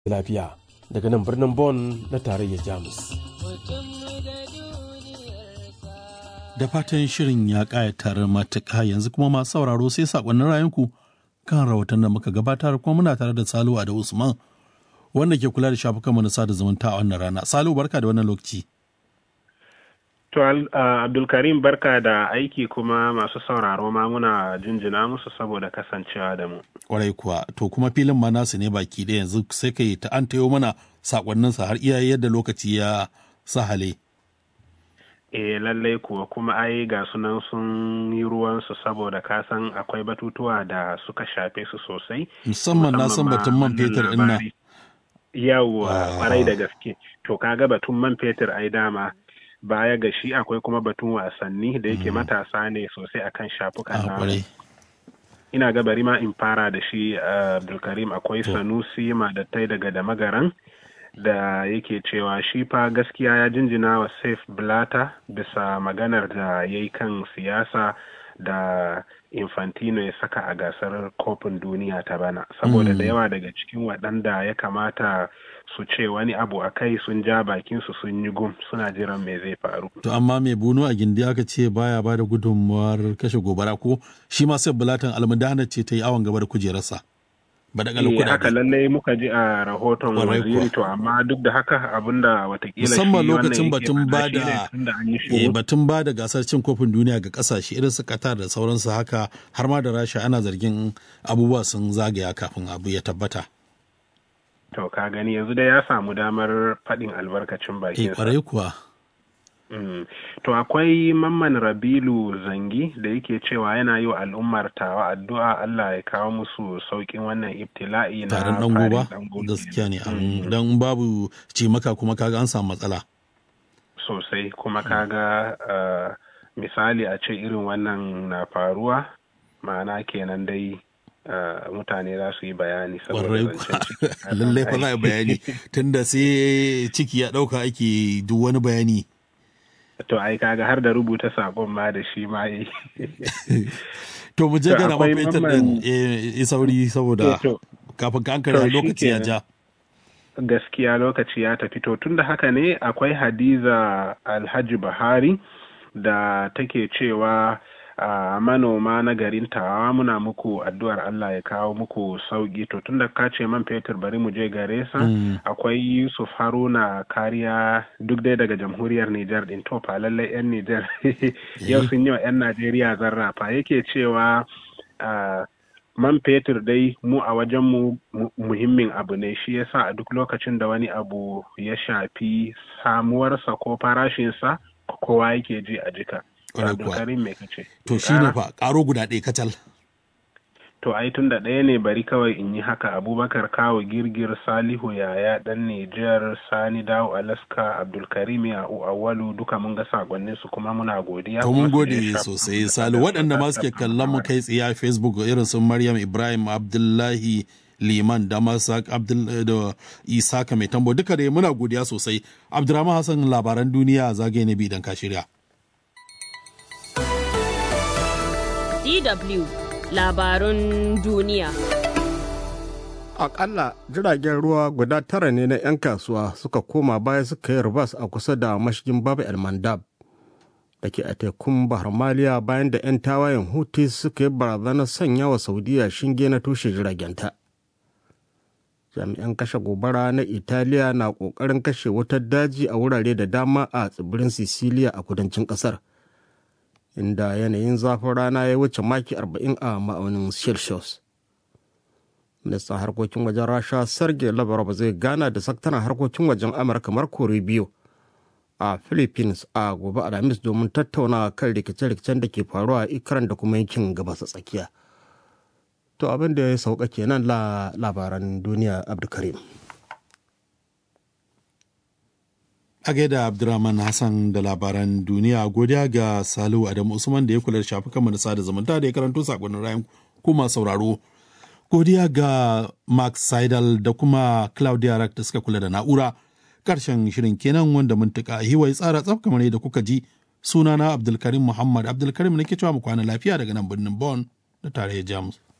lafiya daga nan birnin Bonn na tarayyar Jamus. Da fatan shirin ya ƙayatar matuƙa yanzu kuma masu sauraro sai saƙonnin rayunku kan rahoton da muka gabatar kuma muna tare da Salu da Usman wanda ke kula da shafukan na sada zumunta a wannan rana. Salu barka da wannan lokaci. To Abdulkarim barka da aiki kuma masu sauraro ma muna jinjina musu saboda kasancewa da mu. Kwarai kuwa to kuma filin ma nasu ne baki ɗaya yanzu sai ka yi ta an tayo mana sakonninsa har iya yadda lokaci ya sahale. E lallai kuwa kuma ai ga sunan sun yi ruwansu saboda ka san akwai batutuwa da suka shafe su sosai. Musamman na san batun man fetur ɗin nan. Yawwa kwarai da gaske. To kaga batun man fetur ai dama baya ga shi akwai kuma batun wasanni da yake matasa ne sosai akan shafukan na ina ga bari ma in fara da shi abdulkarim akwai sanusi madattai daga da magaran da yake cewa shi fa gaskiya ya jinjina wa safe blata bisa maganar da ya yi kan siyasa da infantino ya saka a gasar kofin duniya ta bana saboda da yawa daga cikin waɗanda ya kamata su ce wani abu a kai sun ja bakinsu sun yi gum suna jiran me zai faru. To amma mai bunu a gindi aka ce baya ba da gudunmawar kashe gobara ko shi ma sai bulatan almudana ce ta yi awon gaba da kujerarsa. Ba da kuɗaɗe. haka lallai muka ji a rahoton waziri to amma duk da haka abinda watakila musamman lokacin batun ba da batun ba da gasar cin kofin duniya ga kasashe irin su Qatar da sauransu haka har ma da Rasha ana zargin abubuwa sun zagaya kafin abu ya tabbata. To ka gani yanzu dai ya samu damar faɗin albarkacin bakinsa. kwarai kuwa. Mm. To akwai mamman Rabilu Zangi da yake cewa yana yi wa al'ummar tawa addu'a Allah ya kawo musu sauƙin wannan ibtila'i na taron dan goba gaskiya ne dan babu cimaka kuma kaga an samu matsala. Sosai kuma kaga uh, misali a ce irin wannan na faruwa ma'ana kenan dai Uh, mutane za su yi bayani saboda lallai fa za a bayani tunda sai ciki ya ɗauka ake duk wani bayani to ai kaga har da rubuta sabon ma da shi ma yi to mu je gana mafetar din e sauri saboda kafin ka ankara lokaci ya ja gaskiya lokaci ya tafi to tunda haka ne akwai hadiza alhaji bahari da take cewa a uh, manoma na garin tawa muna muku addu'ar Allah ya kawo muku sauki to tunda ka ce man fetur bari mu je gare sa mm. akwai Yusuf Haruna kariya duk dai daga jamhuriyar Nijar din to fa lallai yan Nijar yau sun yi wa yan Najeriya zarrafa yake cewa uh, man fetur dai mu a wajen mu muhimmin abu ne shi yasa a duk lokacin da wani abu ya shafi samuwarsa ko farashinsa kowa yake ji a jika To shi ne fa ƙaro guda ɗaya kacal. To ai tun da ɗaya ne bari kawai in yi haka Abubakar Kawo Girgir Salihu Yaya ɗan Nijar Sani Dawo Alaska Abdulkarim ya Awalu duka mun ga sakonnin su kuma muna godiya. To mun gode sosai Salu waɗanda ma suke kallon mu kai tsaye a Facebook irin su Maryam Ibrahim Abdullahi liman da masak abdul da isaka mai tambo duka dai muna godiya sosai abdurrahman hassan labaran duniya zagaye na bi idan ka shirya DW labarun duniya. Akalla jiragen ruwa guda tara ne na 'yan kasuwa suka koma baya suka yi rubas a kusa da mashigin Baba El Mandab da ke a tekun Bahar Maliya bayan da 'yan tawayen Houthi suka yi barazanar sanya wa Saudiya shinge na tushe jiragenta. Jami'an kashe gobara na Italiya na ƙoƙarin kashe wutar daji a wurare da dama a tsibirin Sicilia a kudancin ƙasar. inda yanayin zafin rana ya wuce maki 40 a ma'aunin celsius ministan harkokin wajen rasha sergei lavrov zai gana da sakataren harkokin wajen amurka marco rubio a philippines a gobe alhamis domin tattauna kan rikice-rikicen da ke faruwa a ikran da kuma yankin gabas tsakiya to abin da ya sauka kenan la labaran duniya abdulkarim a gaida abdurrahman hassan da labaran duniya godiya ga salihu adamu usman da ya kula da shafukan na sada zumunta da ya karanto sakonnin rayan kuma sauraro godiya ga mark seidel da kuma claudia rack da suka kula da na'ura karshen shirin kenan wanda mun tuka hiwai tsara tsaf kamar yadda kuka ji sunana abdulkarim muhammad abdulkarim nake cewa mu kwana lafiya daga nan birnin bon da tarayyar jamus